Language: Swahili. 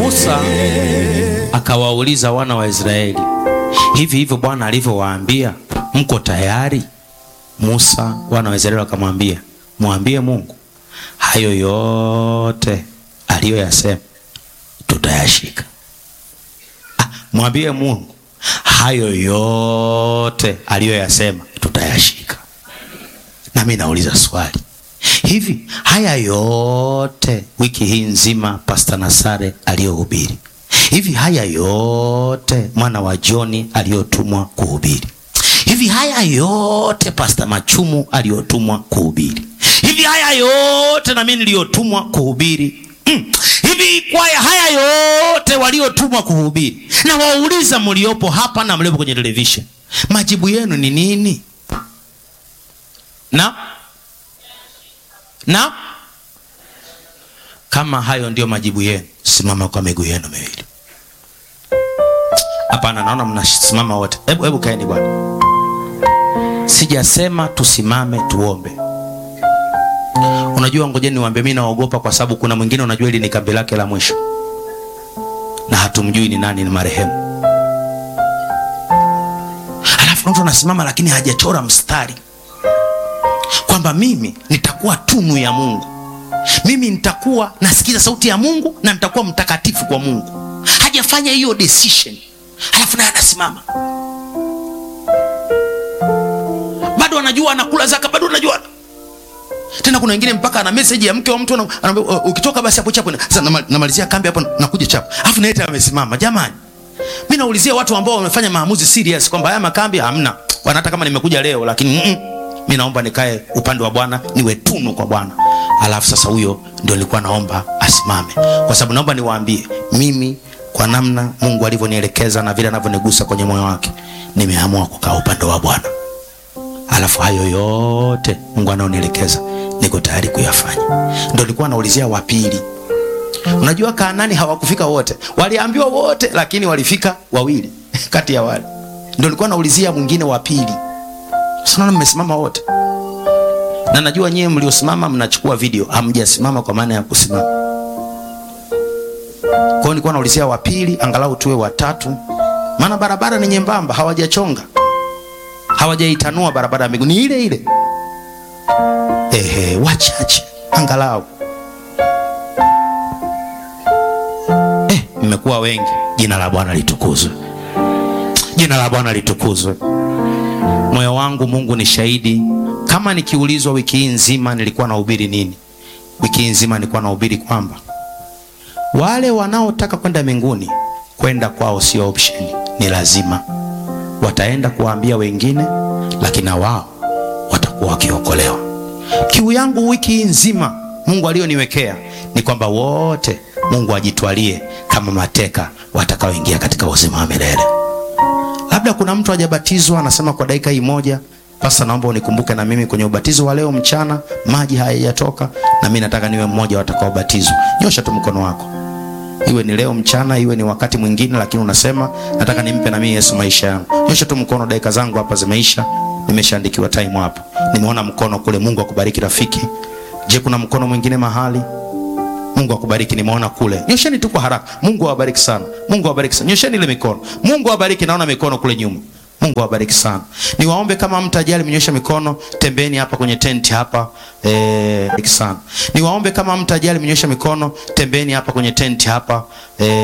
Musa akawauliza wana wa Israeli, hivi hivyo Bwana alivyowaambia mko tayari? Musa, wana wa Israeli wakamwambia, mwambie Mungu hayo yote aliyoyasema tutayashika. Ah, mwambie Mungu hayo yote aliyoyasema tutayashika. Na mimi nauliza swali hivi, haya yote wiki hii nzima Pastor Nasare aliyohubiri hivi, haya yote mwana wa Joni aliyotumwa kuhubiri hivi, haya yote Pastor Machumu aliyotumwa kuhubiri hivi, haya yote na mimi niliyotumwa kuhubiri mm. hivi kwaya haya yote waliotumwa kuhubiri, na wauliza mliopo hapa na mliopo kwenye television, majibu yenu ni nini? na na kama hayo ndio majibu yenu, simama kwa miguu yenu miwili. Hapana, naona mnasimama wote. Hebu hebu kaeni bwana. Sijasema tusimame tuombe. Unajua, ngojeni niwaambie, mimi naogopa kwa sababu kuna mwingine, unajua hili ni kambi lake la mwisho na hatumjui ni nani, ni marehemu. Alafu mtu anasimama lakini hajachora mstari kwamba mimi nitakuwa tunu ya Mungu, mimi nitakuwa nasikiza sauti ya Mungu na nitakuwa mtakatifu kwa Mungu. Hajafanya hiyo decision, alafu naye anasimama bado anajua anakula zaka, bado anajua tena. Kuna wengine mpaka ana message ya mke wa mtu anaambia, ukitoka basi hapo chapo. Sasa namalizia kambi hapo, nakuja chapo, alafu naye amesimama. Jamani, mimi naulizia watu ambao wamefanya maamuzi serious kwamba haya makambi hamna, wanataka kama nimekuja leo, lakini mm -mm. Mi naomba nikae upande wa Bwana, niwe tunu kwa Bwana. Alafu sasa huyo ndio nilikuwa naomba asimame, kwa sababu naomba niwaambie, mimi kwa namna Mungu alivyonielekeza na vile anavyonigusa kwenye moyo wake, nimeamua kukaa upande wa Bwana. Alafu hayo yote Mungu anaonielekeza niko tayari kuyafanya. Ndio nilikuwa naulizia wa pili. Unajua Kaanani hawakufika wote, waliambiwa wote, lakini walifika wawili kati ya wale. Ndio nilikuwa naulizia mwingine wa pili. Sasa mmesimama wote, na najua nyewe mliosimama mnachukua video, hamjasimama kwa maana ya kusimama. Kwa hiyo nilikuwa naulizia wa pili, angalau tuwe watatu, maana barabara ni nyembamba, hawajachonga hawajaitanua barabara ya miguu, ni ile ile. Ehe, wachache angalau. Eh, mmekuwa wengi. Jina la Bwana litukuzwe, jina la Bwana litukuzwe. Moyo wangu Mungu ni shahidi, kama nikiulizwa wiki hii nzima nilikuwa nahubiri nini, wiki hii nzima nilikuwa nahubiri kwamba wale wanaotaka kwenda mbinguni, kwenda kwao sio option, ni lazima. Wataenda kuwaambia wengine, lakini na wao watakuwa wakiokolewa. Kiu yangu wiki hii nzima Mungu aliyoniwekea ni kwamba wote Mungu ajitwalie kama mateka watakaoingia katika uzima wa milele. Labda kuna mtu hajabatizwa anasema, kwa dakika hii moja, Pasta, naomba unikumbuke na mimi kwenye ubatizo wa leo mchana, maji hayajatoka na mimi nataka niwe mmoja watakaobatizwa. Nyosha tu mkono wako, iwe ni leo mchana, iwe ni wakati mwingine, lakini unasema nataka nimpe na mimi Yesu maisha yangu. Nyosha tu mkono, dakika zangu hapa zimeisha, nimeshaandikiwa time hapa, nimeona mkono kule. Mungu akubariki rafiki. Je, kuna mkono mwingine mahali? Mungu akubariki, nimeona kule. Nyosheni tu kwa haraka. Mungu awabariki sana. Mungu awabariki sana. Nyosheni ile mikono. Mungu awabariki, naona mikono kule nyuma. Mungu awabariki sana. Niwaombe kama mtajali mnyosha mikono, tembeni hapa kwenye tenti hapa. Eh, sana. Niwaombe kama mtajali mnyosha mikono, tembeni hapa kwenye tenti hapa. Eh,